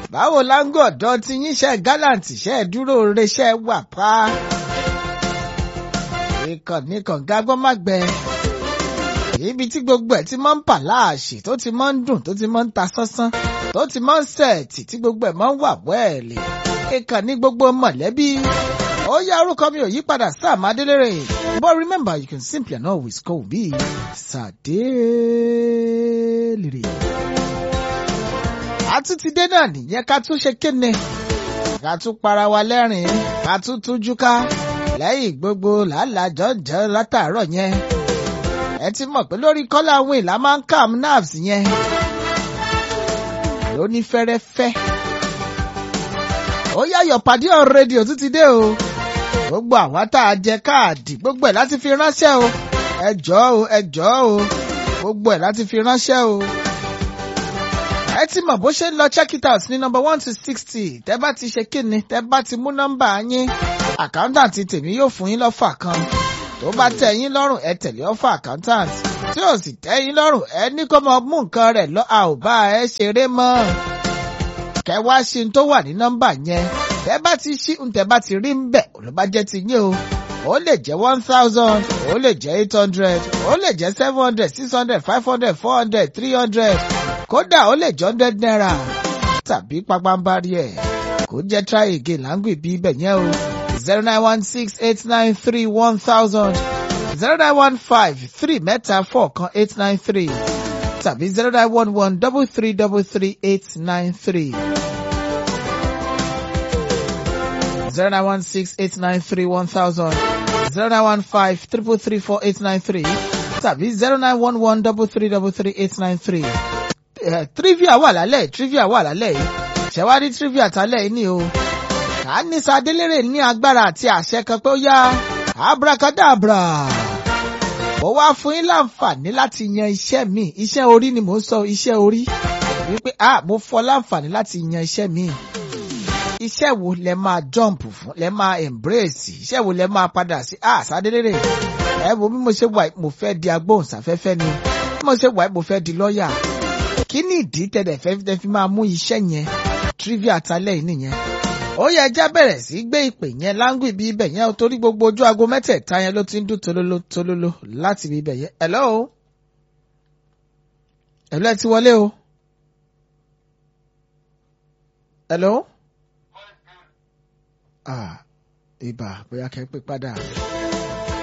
báwo láńgọ̀ ọ̀dọ́ ti yín ṣe gallant ṣe dúró reṣẹ́ wà pa. ìkànnì kànga gbọ́n má gbẹ. ibi tí gbogbo ẹ̀ ti máa ń bà láàṣì tó ti máa ń dùn tó ti máa ń ta sánsán tó ti máa ń sẹ̀ẹ̀tì tí gbogbo ẹ̀ máa ń wà wẹ́ẹ̀lì. ìkànnì gbogbo mọ̀lẹ́bí. ó yá orúkọ mi ò yí padà Sam Adélèrè but remember you can simply and always call me Sàdélèrè àtúntìdé náà nìyẹn ká tún ṣe kéne ká tún para wa lẹ́rìn-ín ká tún tújú ká lẹ́yìn gbogbo làálàjọ́jọ́ látàárọ̀ yẹn ẹ ti mọ̀ pé lórí kọ́lá àwọn ìlà máa ń calm nerves yẹn lóní fẹ́rẹ́fẹ́ ó yá your pàdé on rédíò tún ti dé o gbogbo àwa tá a jẹ káàdì gbogbo ẹ̀ láti fi ránṣẹ́ o ẹ jọ̀ọ́ o ẹ jọ̀ọ́ o gbogbo ẹ̀ láti fi ránṣẹ́ o ẹ ti mọ̀ bó ṣe ń lọ check it out ní number one to sixty tẹ́ bá ti ṣe kíni tẹ́ bá ti mú nọ́mbà yín accountant tèmi yóò fún yín lọ́fà kan tó bá tẹ́ yín lọ́rùn ẹ tẹ̀lé ọ́fà accountant tí ò sì tẹ́ yín lọ́rùn ẹ ní kó mọ mú nǹkan rẹ̀ lọ a ò bá ẹ ṣeré mọ́ kẹ́ wá ṣe tó wà ní nọ́mbà yẹn tẹ́ bá ti ṣí tẹ́ bá ti rí ń bẹ̀ ló bá jẹ́ ti yín o ó lè jẹ́ one thousand ó lè jẹ́ eight hundred ó lè jẹ́ seven hundred six hundred five hundred four hundred three hundred kódà ó lè jẹ́ hundred naira tàbí pàpàǹbarì ẹ̀ kó jẹ́ try again láǹgbì bí ibẹ̀ yẹn o zero nine one six eight nine three one thousand zero nine one five three mẹ́ta four kan eight nine three tàbí zero nine one one double three double three eight nine three. zero nine one six eight nine three one thousand zero nine one five triple three four eight nine three tàbí zero nine one one double three double three eight nine three. trivia wà lálẹ́ trivia wà lálẹ́ yìí ṣẹ̀wárí trivia tálẹ̀ yìí ni o. kà á ní sadélérè ní agbára àti àṣẹ kan pé ó yá abracadabra. mo wá fún yín láǹfààní láti yan iṣẹ́ mi iṣẹ́ orí ni mò ń sọ iṣẹ́ orí wípé ah mo fọ́ láǹfààní láti yan iṣẹ́ mi iṣẹ́ wo lẹ máa jump fún lẹ máa embrace iṣẹ́ wo lẹ máa padà sí ah Sadélérè ẹ wo bí mo ṣe wà mo fẹ́ di agbóhùnsáfẹ́fẹ́ ni bí mo ṣe wà mo fẹ́ di lọ́ọ̀yà kí ni ìdí tẹ̀lẹ̀ fẹ́ tẹ́ fi máa mú iṣẹ́ yẹn trivia talẹ̀ yìí nìyẹn ó yẹ ẹja bẹ̀rẹ̀ sí gbé ìpè yẹn láńgùn ibi ibẹ̀ yẹn torí gbogbo ojú aago mẹ́tẹ̀ẹ̀ta yẹn ló ti ń dún tolóló tolóló láti ibi ibẹ̀ yẹn hello hello ẹ ti wọlé o hello ah ibà bóyá kẹ́ ń pè padà.